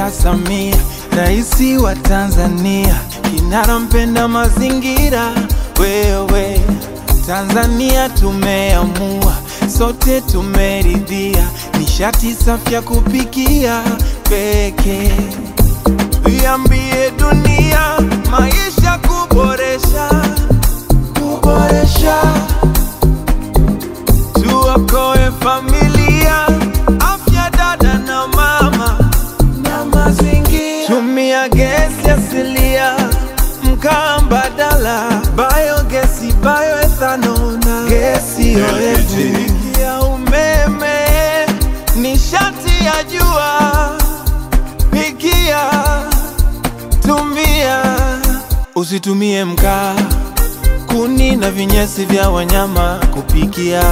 Dr. Samia, raisi wa Tanzania, kinara mpenda mazingira. Wewe Tanzania tumeamua, sote tumeridhia, nishati safi ya kupikia pekee. Iambie dunia, maisha kuboresha, kuboresha tuokoe familia, afya dada na mama na mazingira. Tumia gesi asilia, mkaa mbadala, biogesi, bioethanol na gesi oevu ya umeme, nishati ya jua, pikia, tumia, usitumie mkaa, kuni na vinyesi vya wanyama kupikia.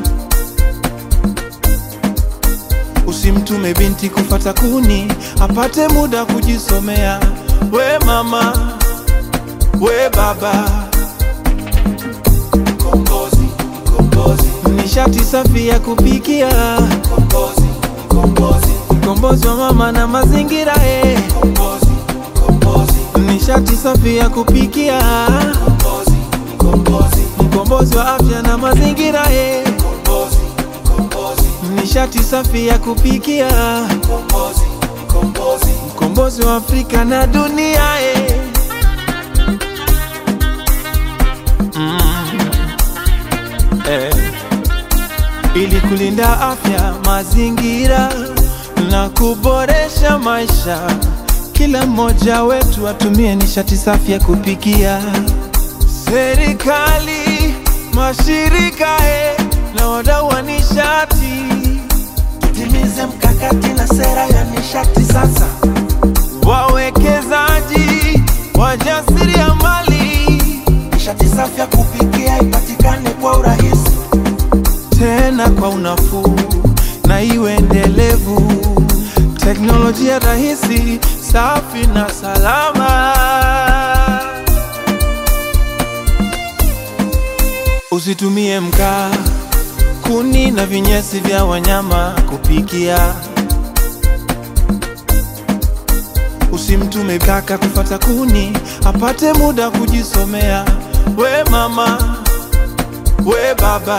Usimtume binti kufata kuni apate muda kujisomea. We mama, we baba, kombozi, kombozi, nishati safi ya kupikia, kombozi, kombozi, kombozi wa mama na mazingira eh. Kombozi, kombozi, nishati safi ya kupikia, kombozi, kombozi, mkombozi wa afya na mazingira eh. Kombozi, kombozi, nishati safi ya kupikia, kombozi, kombozi, mkombozi wa Afrika na dunia eh. eh, ili kulinda afya, mazingira na kuboresha maisha. Kila mmoja wetu atumie nishati safi ya kupikia. Serikali, mashirika eh, na wadau wa nishati, Tutimize mkakati na sera ya nishati sasa. wawekezaji, wajasiriamali, Nishati safi ya kupikia ipatikane kwa urahisi. tena kwa unafuu na iwe endelevu. Teknolojia rahisi, safi na salama. Usitumie mkaa, kuni na vinyesi vya wanyama kupikia. Usimtume kaka kufata kuni apate muda kujisomea. We mama, we baba,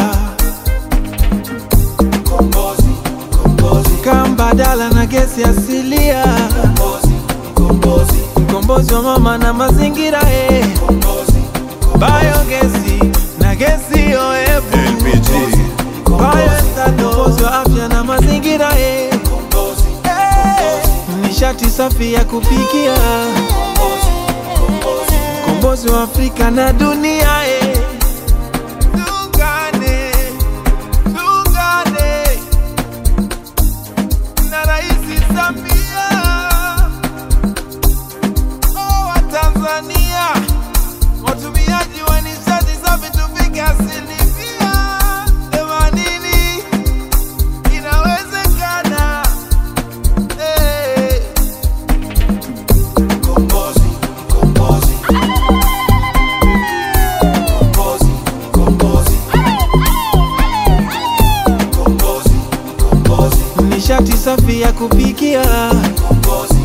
Kombozi, kombozi, kaa mbadala na gesi asilia, kombozi, kombozi, mkombozi wa mama na mazingira eh. kombozi, Biogesi na gesi oevu, LPG. bioethanol, mkombozi wa afya na mazingira eh. kombozi, nishati safi ya kupikia, kombozi, kombozi. mkombozi wa Afrika na dunia eh. Tuungane, tuungane na Rais Samia oh, wa Tanzania, watumiaji wa nishati safi tufike asilimia themanini, inawezekana eh. Kombozi, kombozi. Kombozi, kombozi. Kombozi, kombozi, nishati safi ya kupikia, kombozi,